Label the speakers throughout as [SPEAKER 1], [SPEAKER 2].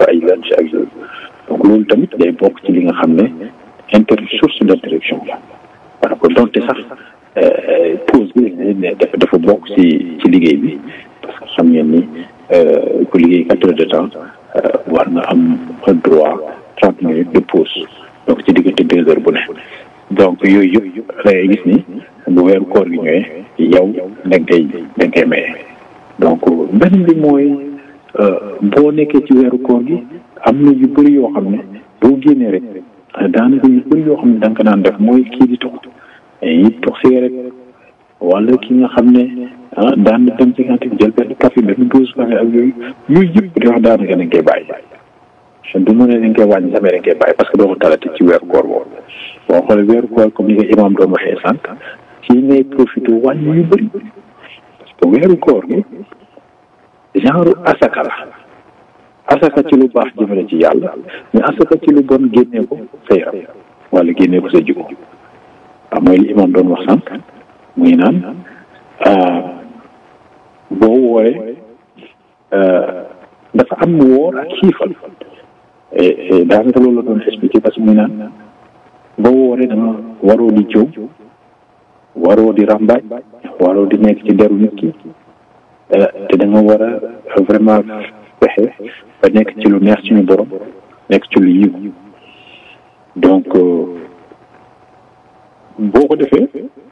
[SPEAKER 1] fa ay lunch ak yooyu donc loolu tamit day bokk ci li nga xam ne inter source d' interaction la voilà ko donte sax pause bi ne dafa dafa bokk ci ci liggéey bi parce que xam ngeen ni ku liggéey quatre heures de temps war nga am droit trente minutes de pause donc ci diggante deux heures bu ne donc yooyu yëpp da ngay gis ni bu weeru koor gi ñëwee yow da nga koy da nga koy maye donc benn bi mooy boo nekkee ci weeru koor gi am na yu bëri yoo xam ne boo génnee rek daanaka yu bëri yoo xam ne da nga ko daan def mooy kii di tox yi tox cigarette wala ki nga xam ne ah daan na dem ci kantin jël benn café benn dose café ak yooyu yooyu yëpp di wax daanaka dañ koy bàyyi du mu ne dañ koy wàññi sax mais dañ koy bàyyi parce que doo ko talati ci weeru koor boobu boo xoolee weeru koor comme ni ko imam doon waxee sànq ci ngay profité wàññi yu bëri parce que weeru koor gi genre asaka la asaka ci lu baax jëmale ci yàlla mais asaka ci lu bon génnee ko sa yaram wala génnee ko sa jikko waaw mooy li imam doon wax sànq muy naan boo wooree dafa am woor ak xiifal daanaka loolu la doon expliqué parce que muy naan boo wooree dama waroo di jëw waroo di ràmbaaj waroo di nekk ci deru nit ki te da nga war a vraiment fexe ba nekk ci lu neex suñu borom nekk ci lu yiw donc boo ko defee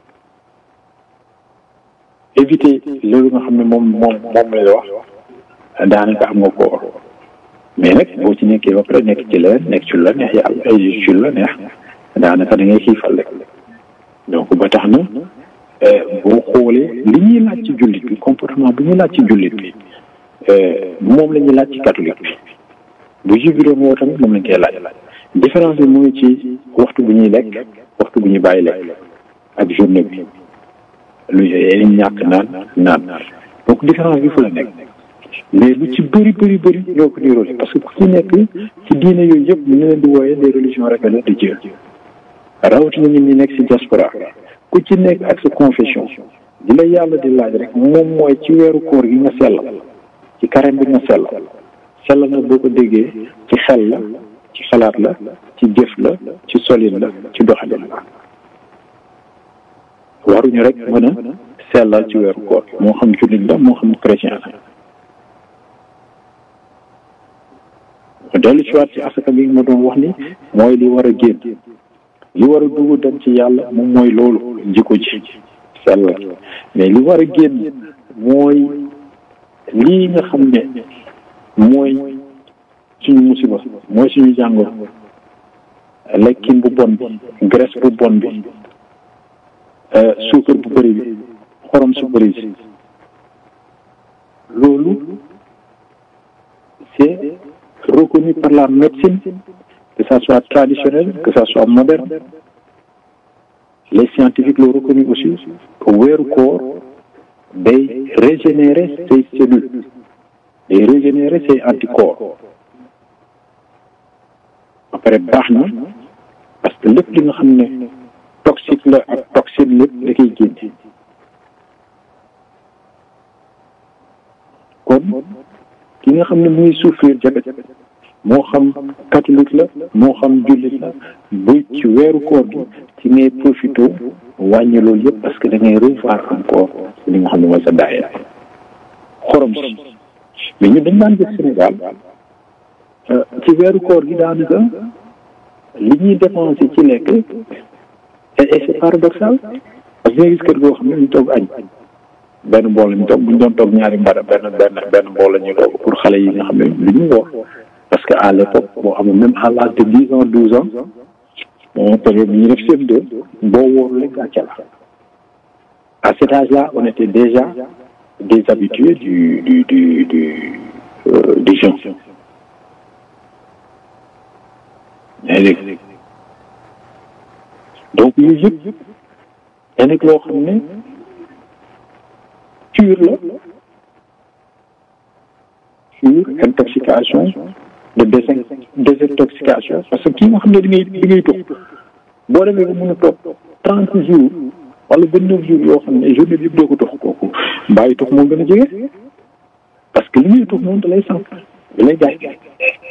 [SPEAKER 1] éviter loolu nga xam ne moom moom moom lay wax daanaka am nga koor mais nag boo ci nekkee ba pare nekk ci leneen nekk ci lu la neex yàlla ay ci lu la neex daanaka da ngay xiifal rek donc ba tax na boo xoolee li ñuy laaj ci jullit bi comportement bu ñuy laaj ci jullit bi moom la ñuy laaj ci catholique bi bu juif bi doon woo tamit moom lañ koy laaj différence bi mu ngi ci waxtu bu ñuy lekk waxtu bu ñuy bàyyi lekk ak journée bi lu ñàkk naan naan donc différence bi fu la nekk mais lu ci bëri bëri bëri ñoo ko niroole parce que ku ci nekk ci diine yooyu yëpp ñu leen di wooyee les religions rebelles de Dieu rawatina ñun ñi nekk si diaspora ku ci nekk ak sa confession di la yàlla di laaj rek moom mooy ci weeru koor gi nga sellal ci carême bi nga sellal sellal nga boo ko déggee ci xel la ci xalaat la ci jëf la ci solin la ci doxalin la waruñu rek mën a sellal ci weeru koor moo xam jullit la moo xam chrétien la dellu ci waat ci asaka bi ma doon wax ni mooy li war a génn li war a dugg dem ci yàlla moom mooy loolu jikko ji sellal mais li war a génn mooy lii nga xam ne mooy suñu musiba mooy suñu jàngoro lekkin bu bon bi graisse bu bon bi suukar bu bëri bi xorom su bëri si loolu c'est reconnu par la médecine que ça soit traditionnel que ça soit moderne les scientifiques l'ont reconnu aussi que weeru koor day régénérer ses cellules day régénérer ses anticorps ba pare baax na parce que lépp li nga xam ne toxique la ak toxine lépp da koy génne kon ki nga xam ne mu ngi souffrir diabète moo xam catholique la moo xam jullit la bu ci weeru koor gi ci ngay profité wàññi loolu yëpp parce que da ngay revoir encore li nga xam ne mooy sa daaya xorom si mais ñun dañ daan gis Sénégal ci weeru koor gi daanaka li ñuy dépensé ci lekk et c'est paradoxal parce que nga gis kër goo xam ne ñu toog añ benn bool la ñu toog bu ñu doon toog ñaari mbara benn benn benn bool la ñuy toog pour xale yi nga xam ne lu ñu woor parce que à l'époque boo xam ne même à l'âge de dix ans douze ans bon période bi ñu def seen deux boo wóorul rek gàcce la à cet âge là on était déjà des habitués du du du du euh, du jeûne yaa ngi dégg donc yooyu yëpp da nekk loo xam ne cure la cure intoxication de désin désintoxication parce que kii nga xam ne da ngay da ngay toog boo demee ba mën a toog trente jours wala vingt neuf jours yoo xam ne journée bi yëpp doo ko tox kooku bàyyi tox moo gën a jege parce que li ngay tox moom da lay sànq da lay gaañ